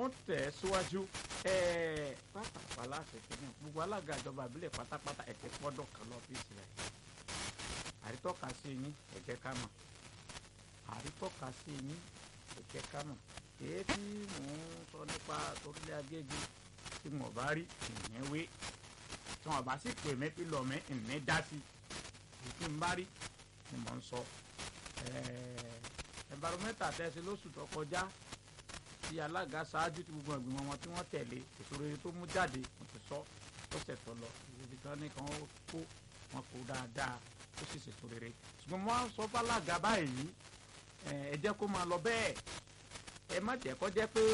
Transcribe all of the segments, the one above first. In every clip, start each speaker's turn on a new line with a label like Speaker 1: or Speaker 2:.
Speaker 1: tún tẹ̀ ẹ́ síwájú pápá láṣẹ kìíní gbogbo alága ìjọba àbílẹ̀ pátápátá ẹ̀kẹ́ pọ́dọ̀ kan lọ́fíìsì rẹ̀ àrítọ́ka sí yín ẹ̀jẹ̀ ká mọ̀ àrítọ́ka sí yín ẹ̀jẹ̀ ká mọ̀ èyí tí mò ń sọ nípa torílẹ̀ agége tí mo bá rí ìyẹn wé tí wọn bá sì pè mí pílọ̀ mí ìní dá sí èyí tí n bá rí ni mò ń sọ environmental tẹ̀sí lóṣù tó kọjá tí alága ṣáájú tí gbogbo ìgbìmọ̀ wọn tí wọ́n tẹ̀lé ètò rere tó mú jáde mo ti sọ ó ṣètò lọ ibi kan ní kan ó kó wọn kó dáadáa ó sì ṣètò rere ṣùgbọ́n mo sọ fálága báyìí ẹ jẹ́ kó máa lọ bẹ́ẹ̀ ẹ má jẹ́ kó jẹ́ pé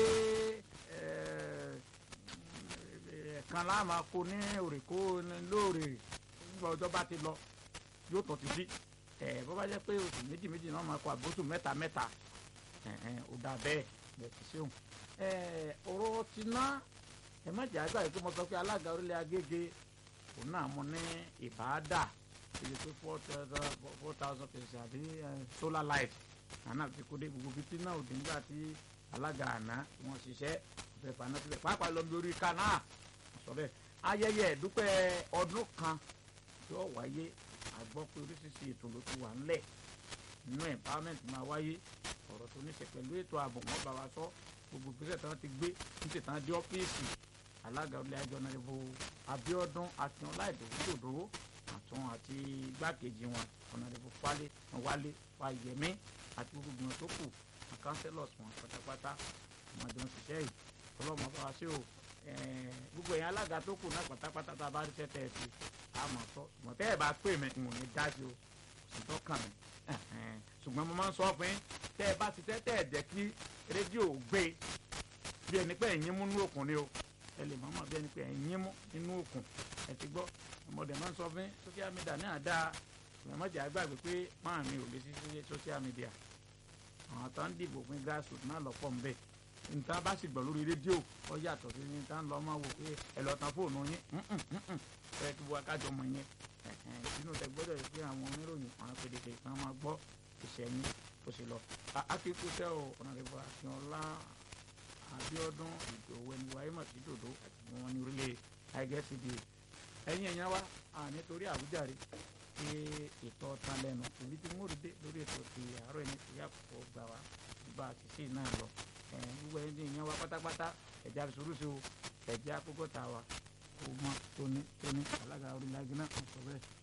Speaker 1: ẹ̀ẹ̀kan láà máa kó ní òrèkó lóòrè nígbà ọjọ́ bá ti lọ yóò tún ti dí ẹ bó bá jẹ́ pé oṣù méjì méjì náà máa kó àbóṣù mẹ́ta mẹ́ta ó dà bẹ́ẹ̀ bẹ́ẹ̀ ti ṣéun ọ̀rọ̀ ti ná ẹ má jẹ́ àgbà yìí pé mo sọ pé alága orílẹ̀ agége òun náà mo ní ìbáàdà iye tó four thousand pèsè àbí solar light àná ti kó dé gbogbo bíi tí náà òdì nígbà tí alága àná wọn ṣiṣẹ́ ọ̀fẹ́ paná síbẹ̀ pàápàá lọ bí orí kaná sọ bẹ́ẹ̀ ayẹyẹ ìdúpẹ́ ọdún kan yóò wáyé àgbọ́ pé oríṣiríṣi ètò ló ti wà ńlẹ̀ nínú empowerment máa wáyé ọ̀rọ̀ tó ní ṣe pẹ̀lú ètò ààbò wọn bá wa sọ gbogbo ìgbésẹ̀ tí wọ́n ti gbé ní tètè dé ọ́fíìsì alága ilé ẹjọ́ náà ibo Abíọ́dún Akínọlá ìdòwúdòdó àtún àti igbákejì wọn ọ̀nàdìbò Wálé Wálé Fáyẹmí àti gbogbo ìgbìmọ̀ tó kù councillors wọn pátápátá wọn jọ ń ṣiṣẹ́ yìí ọlọ́mọ bá wa ṣe o gbogbo ẹ̀yin alága tó kù náà pátápátá tá a bá rí tẹ́tẹ́ ẹ̀ sí àmọ̀ sọ ṣùgbọ́n tẹ́ ẹ̀ bá pè mí n ò ní dájú o sì tọ́kàn mi ṣùgbọ́n mo máa ń sọ fún yín tẹ́ ẹ bá ti tẹ́ tẹ́ ẹ̀ jẹ́ kí rédíò gbé bí ẹni pé ẹ̀yin mú nínú òkun ni o ẹ lè mọ́mọ́ bí ẹni pé ẹ̀yin mú nínú òkun ẹ ti gbọ́ ọmọdé máa ń sọ fún social media náà dáa ṣùgbọ́n mọ̀jà àgbàgbé pé máa mi ò lè sí social media àwọn tó ń dìbò fún grassroots náà lọ́pọ̀ ń bẹ̀ nǹkan bá sì gbọ́ lórí rédíò ó yàtọ̀ sí ní tá ń lọ máa wò pé ẹ lọ tan fóònù yín ẹ kí wọ́n akájọ mọ̀ yẹn sínú tẹ gbọ́dọ̀ yìí pé àwọn oníròyìn àwọn pèdèpè kan máa gbọ́ ìṣẹ́yìn ó sì lọ. akíkúṣẹ́ o ọ̀nàdìbò akínọlá Abíọ́dún Ìdòwú ẹni wáyé màtí dòdò àti wọn ní orílẹ̀ àìgẹ́sìdì ẹ̀yìn ẹ̀yàn wa nítorí àwùjáre pé ètò ọ̀tàn lẹ́nu ìbí tí mo rí dé lórí ètò ti àárọ̀ ẹni tí yàtọ̀ gbà wá bá a ti sí náà lọ gbogbo ẹni tí ìyẹn wa pátápátá ẹ̀já sùúrù sí o ẹ̀já kókó ta wa kó mọ́ tóní tóní alága orílẹ̀-èdè náà sọ bẹ́ẹ̀.